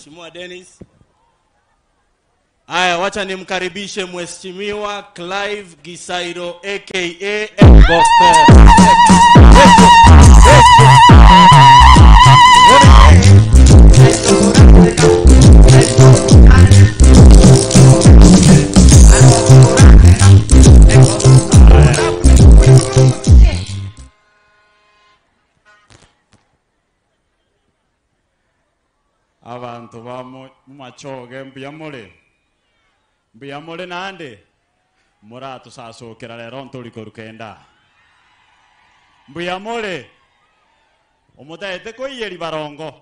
Mheshimiwa Dennis. Haya, wacha nimkaribishe Mheshimiwa Clive Gisairo aka Gospel. abantu ba mu- mumachoge mbuyamule mbuyamule nande muratusasukira lero ntuliko rukenda mbuyamule omutaete koiyeri barongo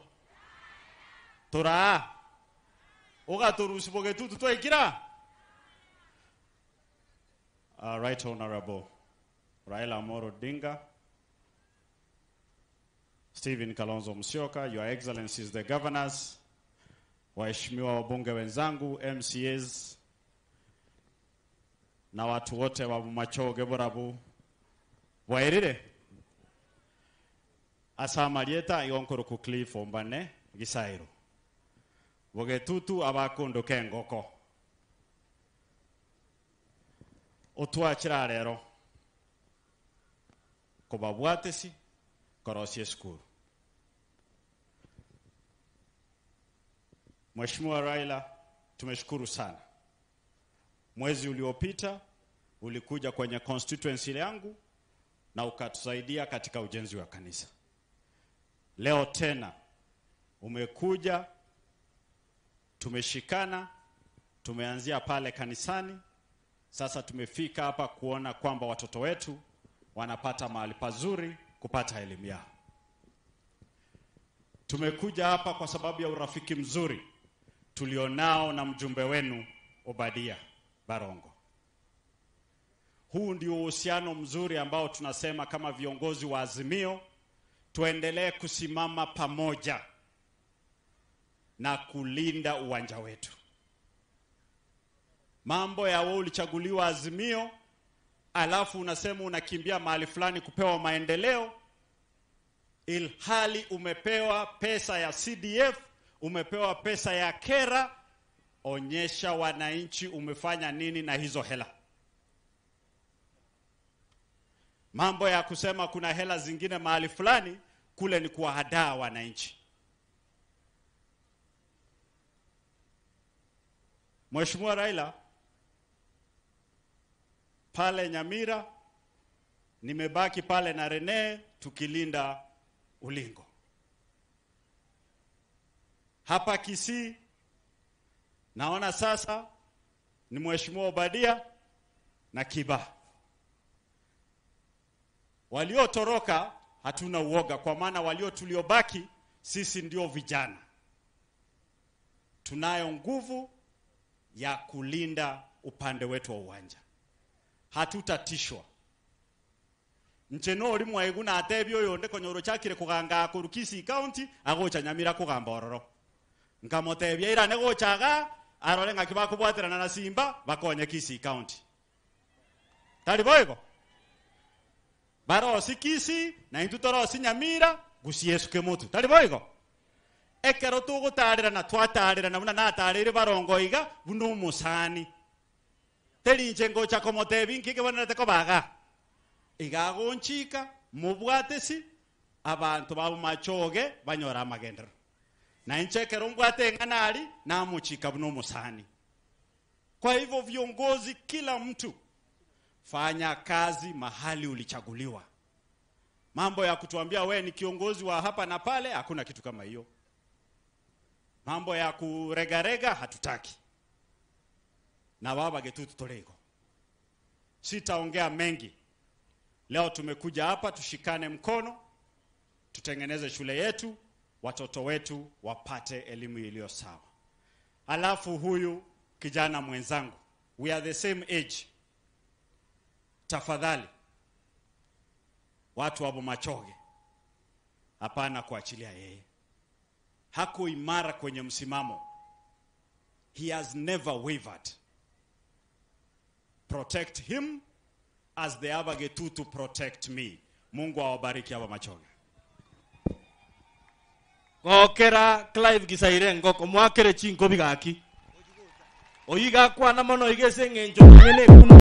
tura ugaturusibo getutu twaikira uh, right honorable raila amoro odinga Stephen Kalonzo Musyoka, Your Excellencies the Governors, waheshimiwa wabunge wenzangu, MCAs na watu wote wa Machoge Borabu wairire asamalieta yonkoro ku Cliff Ombane Gisairo bogetutu abakundu kengoko otwakira rero kubabwatesi korosie skuru Mheshimiwa Raila, tumeshukuru sana. Mwezi uliopita ulikuja kwenye constituency yangu na ukatusaidia katika ujenzi wa kanisa. Leo tena umekuja, tumeshikana, tumeanzia pale kanisani, sasa tumefika hapa kuona kwamba watoto wetu wanapata mahali pazuri kupata elimu yao. Tumekuja hapa kwa sababu ya urafiki mzuri tulionao na mjumbe wenu Obadia Barongo. Huu ndio uhusiano mzuri ambao tunasema kama viongozi wa Azimio tuendelee kusimama pamoja na kulinda uwanja wetu. Mambo ya wewe ulichaguliwa Azimio, alafu unasema unakimbia mahali fulani kupewa maendeleo, ilhali umepewa pesa ya CDF, umepewa pesa ya kera. Onyesha wananchi umefanya nini na hizo hela. Mambo ya kusema kuna hela zingine mahali fulani, kule ni kuwahadaa wananchi. Mheshimiwa Raila, pale Nyamira nimebaki pale na Rene tukilinda ulingo. Hapa Kisii naona sasa ni Mheshimiwa Obadia na Kiba. Waliotoroka hatuna uoga, kwa maana walio tuliobaki sisi ndio vijana, tunayo nguvu ya kulinda upande wetu wa uwanja, hatutatishwa ncheno oli mwaigu natebia oyo nde konyoro chakire kuganga akuru Kisii county agocha Nyamira kugamba ororo nkamotebia irane gochaga arore ng'aki bakubwaterana na Simba bakonye Kisii county tari boigo barosi Kisii na intu torosi Nyamira gusiesuke mutu tari boigo ekero tugutarĩrana twatarĩrana buna natarĩire barongo iga buna omusani terinche ngocha komotebi nkike bonete kobaga igagonchika mubwatesi abantu babo machoge banyora amagendero na inchekero mbwate ng'anari namuchika buna omusani kwa hivyo viongozi kila mtu fanya kazi mahali ulichaguliwa mambo ya kutuambia we ni kiongozi wa hapa na pale hakuna kitu kama hiyo mambo ya kuregarega hatutaki na baba getutu tolego sitaongea mengi leo tumekuja hapa tushikane mkono tutengeneze shule yetu watoto wetu wapate elimu iliyo sawa alafu huyu kijana mwenzangu we are the same age tafadhali watu wabo machoge hapana kuachilia yeye hako imara kwenye msimamo he has never wavered protect him as the abagetutu protect me mungu awabariki hapa machoge gokera clive gisaire ngoko mwakere chinkobi gaki oyiga kwana mono igese ng'encho ng'ene kuno